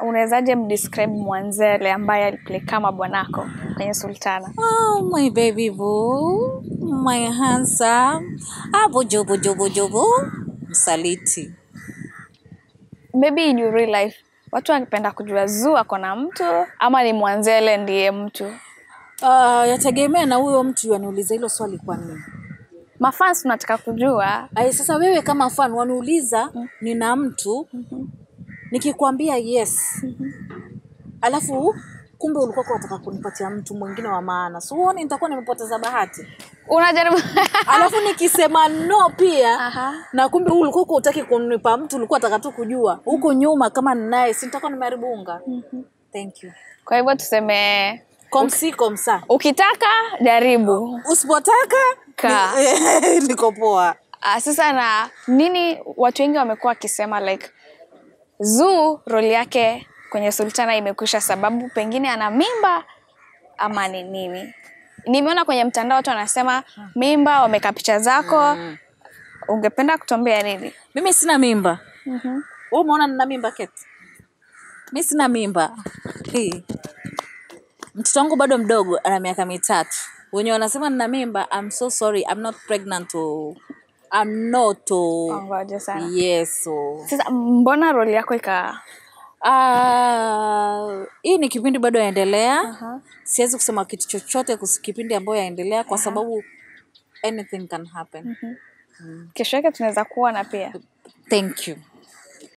unawezaje mdescribe Mwanzele ambaye aliplay kama bwanako kwenye Sultana? Oh, my baby boo, my handsome, ah, bojo bojo bojo boo, msaliti. Maybe in your real life watu wangependa kujua Zuu ako na mtu ama ni Mwanzele ndiye mtu. Uh, yategemea na huyo mtu yaniuliza hilo swali kwa nini. Mafans tunataka kujua Ay, sasa wewe kama fan waniuliza nina mtu nikikwambia yes alafu kumbe ulikuwa unataka kunipatia mtu mwingine wa maana so uone nitakuwa nimepoteza bahati unajaribu alafu nikisema no pia Aha. na kumbe huu ulikuwa utaki kunipa mtu ulikuwa unataka tu kujua huko nyuma kama ninaye si nitakuwa nimeharibu unga thank you kwa hivyo tuseme komsi komsa ukitaka jaribu. usipotaka Kaa. ni- niko poa Uh, sasa na nini watu wengi wamekuwa wakisema like Zuu roli yake kwenye Sultana imekwisha sababu pengine ana mimba ama ni nini? Nimeona kwenye mtandao watu wanasema mimba, wameka picha zako. Ungependa kutuambia nini? mimi sina mimba wewe umeona nina mimba keti mi sina mimba Hii. mtoto wangu bado mdogo ana miaka mitatu wenye wanasema nina mimba I'm so sorry I'm not pregnant oh. I'm not oh. Ngoja sana. yes oh. Sasa mbona roli yako ika Ah, hii ni kipindi bado yaendelea Aha. siwezi kusema kitu chochote kuhusu kipindi ambayo yaendelea kwa sababu anything can happen kesho yake tunaweza kuona pia? thank you